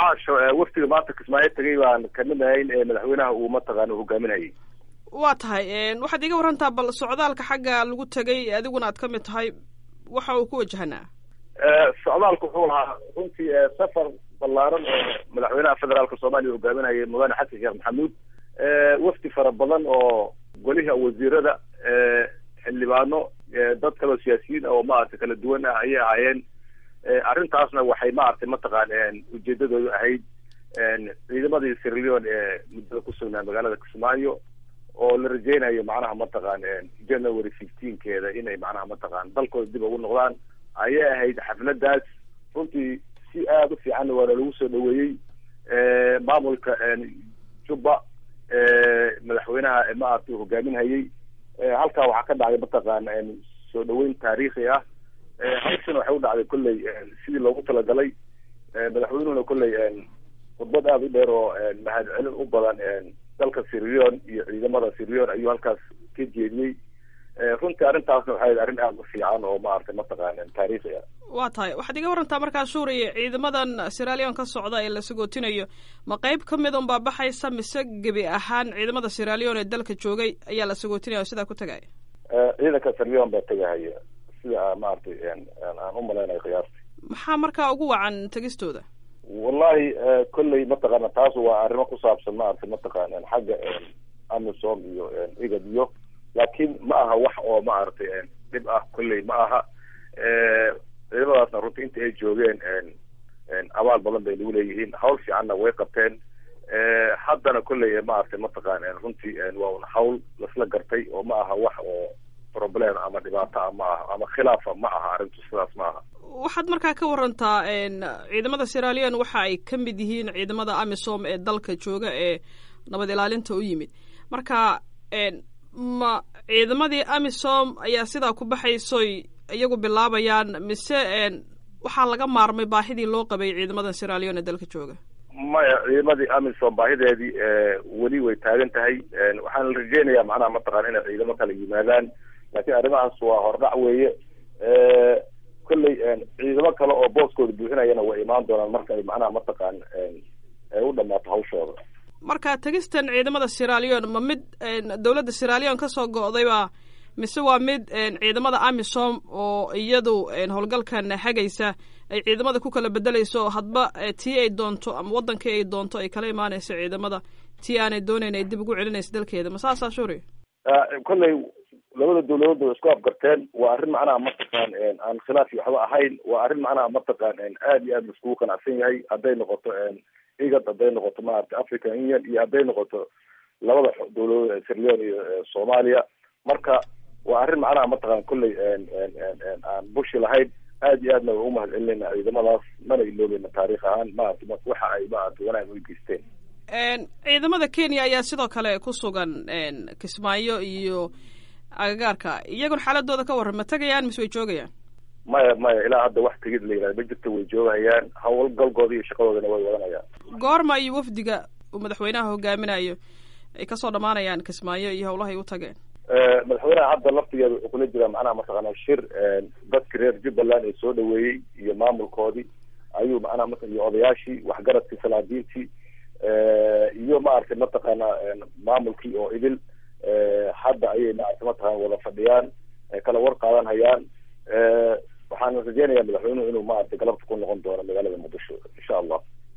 caasho waftiga maanta kismaayo tegay baan kamid ahayn ee madaxweynaha uu mataqaana hogaaminayay waa tahay waxaad iga warantaa bal socdaalka xagga lagu tegay adiguna aad ka mid tahay waxa uu ku wajahanaa socdaalku wuxuu lahaa runtii safar ballaaran oo madaxweynaha federaalka soomaaliya hogaaminayay mudane xasan sheekh maxamuud wafdi fara badan oo goliha wasiirada xildhibaano dad kaloo siyaasiyiin oo maaragtay kala duwan ah ayay ahaayeen arrintaasna waxay maaragtay mataqaan ujeedadoodu ahayd ciidamadii sirleon ee muddada ku sugnaa magaalada kismaayo oo la rajeynayo macnaha mataqaan january fifteenkeeda inay macnaha mataqaan dalkooda dib ugu noqdaan ayay ahayd xafladaas runtii si aada u fiicanna waana lagu soo dhaweeyey maamulka jubba madaxweynaha maaragtay hogaaminhayay halkaa waxaa ka dhacday mataqaana soo dhaweyn taariikhi ah hawshana waxay u dhacday kolley sidii loogu talagalay madaxweynuhuna kolley khudbad aada u dheer oo mahadcelin u badan dalka sirleon iyo ciidamada sirleon ayuu halkaas ka jeediyey runtii arrintaasna waxay ahayd arrin aada u fiican oo maaragtay mataqaana taariikhi ah waa tahay waxaad iga warantaa markaa suuriya ciidamadan siralion ka socda ee la sagootinayo ma qeyb ka mid unbaa baxaysa mise gebi ahaan ciidamada siralion ee dalka joogay ayaa la sagootinaya oo sidaa ku tagaya ciidanka sirleon baa tegahaya sida maaragtay aan u malaynayo qiyaastii maxaa markaa ugu wacan tegistooda wallahi kolley mataqaana taas waa arrimo ku saabsan maaragtay mataqaana xagga amisom iyo igad iyo laakiin ma aha wax oo maaragtay dhib ah kolley ma aha ciidamadaasna runtii inta ay joogeen abaal badan bay nagu leeyihiin hawl fiicanna way qabteen haddana kolley maaragtay mataqaan runtii waa un hawl lasla gartay oo ma aha wax oo problem ama dhibaato ah ma aha ama khilaafa ma aha arrintu sidaas ma aha waxaad markaa ka warantaa ciidamada siralion waxa ay ka mid yihiin ciidamada amisom ee dalka jooga ee nabad ilaalinta u yimid marka ma ciidamadii amisom ayaa sidaa ku baxaysoy iyagu bilaabayaan mise waxaa laga maarmay baahidii loo qabay ciidamadan siralion ee dalka jooga maya ciidamadii amisom baahideedii weli way taagan tahay waxaan la rajeynayaa macnaha mataqaan inay ciidamo kala yimaadaan laakiin arrimahaas waa hordhac weeye kolley ciidamo kale oo booskooda buuxinayana way imaan doonaan marka ay macnaha mataqaan ay u dhamaato hawshooda marka tegistan ciidamada siralion ma mid dowladda siralion kasoo go'dayba mise waa mid ciidamada amisom oo iyadu howlgalkan hagaysa ay ciidamada ku kala bedelayso hadba tii ay doonto ama wadankii ay doonto ay kala imaanayso ciidamada tii aanay doonayn ay dib ugu celinayso dalkeeda ma saasaa shuri kolley labada dawladood way isku afgarteen waa arrin macnaha mataqaan aan khilaaf iyo waxba ahayn waa arrin macnaha mataqaan aada iyo aad laiskugu qanacsan yahay hadday noqoto igad hadday noqoto maaragtay african union iyo hadday noqoto labada dawladood ee sirleon iyo soomaaliya marka waa arrin macnaha mataqaan kolley aan bushi lahayn aada iyo aadna way umahad celinayna ciidamadaas mana iloobeyna taarikh ahaan maaragtay waxa ay maaragtay wanaag u geysteen ciidamada kenya ayaa sidoo kale ku sugan kismaayo iyo agagaarka iyagun xaaladooda ka warran ma tegayaan mise way joogayaan maya maya ilaa hadda wax tegid la yihahda ma jirto way joogahayaan hawlgalkooda iyo shaqadoodana way wadanayaan goorma iyo wafdiga uu madaxweynaha hogaaminayo ay kasoo dhamaanayaan kismaayo iyo howlahay u tageen madaxweynaha hadda laftigeeda wuxuu kula jiraa macnaha mataqaana shir dadki reer jubbaland ee soo dhaweeyey iyo maamulkoodii ayuu macnaha maa iyo odayaashii waxgaradkii salaadiintii iyo maaragtay mataqaana maamulkii oo idil hadda ayay maaragtay mataqana wada fadhiyaan kala war qaadan hayaan waxaan rajeynayaa madaxweynuhu inuu maaragtay galabta ku noqon doono magaalada muqdisho insha allah